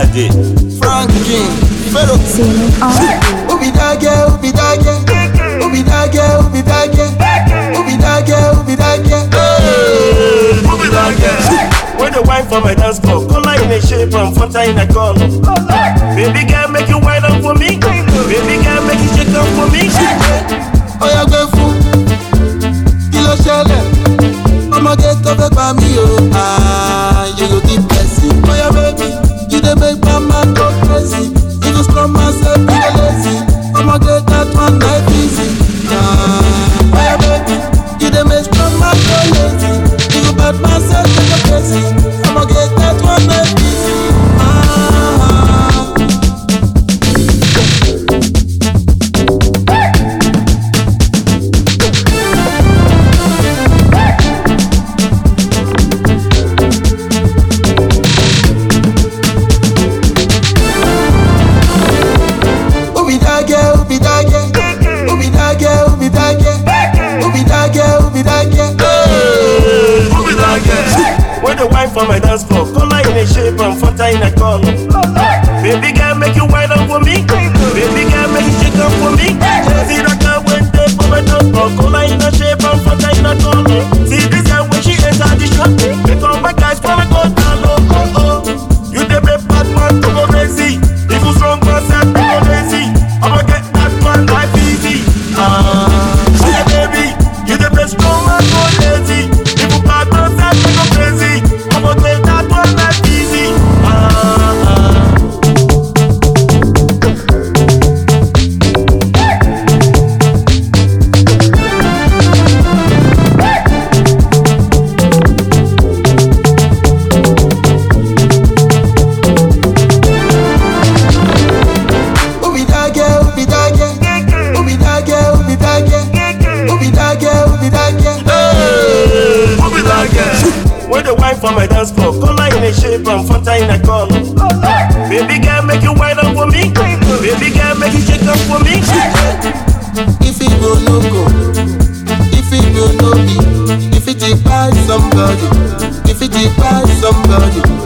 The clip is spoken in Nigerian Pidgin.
day. Franklin, Pharaoh. Singing on Who be that girl? Who be that girl? Who be that girl? Who be that girl? Who be that girl? Who be that girl? Hey, Who be that girl? When the wine for my dance floor, color in a shape and fanta in a color. Baby girl, make you wine up for me. Baby girl, make you shake up for me. Oya gbé fún kí ló ṣẹlẹ̀? Ọmọge tó fẹ́ pa mí o, ah, you go keep person. Oya baby, you dey make my man go crazy. If you strong man say you dey lazy, ọmọge that one na easy. Ah, Oya baby, you dey make strong man go lazy. If you bad man say you go crazy, ọmọge that one na easy. Ah, Who be that girl? Who be that girl? Who be that girl? Who be that girl? Who be that girl? Who be that girl? Hey, Who be that girl? When the wine for my dance floor, color in a shape and fanta in a color. Baby girl, make you wine up for me. Baby girl, make you shake up for me. See that girl when they for my dance floor, color in a shape and fanta in a color. See this girl when she enter the shop, make all my guys wanna go down low. Oh oh, you the best bad man to go crazy. If you strong man, say to go lazy. I'ma get that man life easy. Ah, yeah baby, you the best strong man go lazy. If you bad man, say to go crazy. I'ma get that one life easy. Ah. ah. Who be that girl? Who be that girl? Who be that girl? Who be that girl? Who be that girl? Who be that girl? Hey, Who be that girl? When the wine for my dance floor, color in a shape and fanta in a color. Baby girl, make you wine up for me. Baby girl, make you shake up for me. If it go no go, if it go no be, if it dey buy somebody, if it dey buy somebody,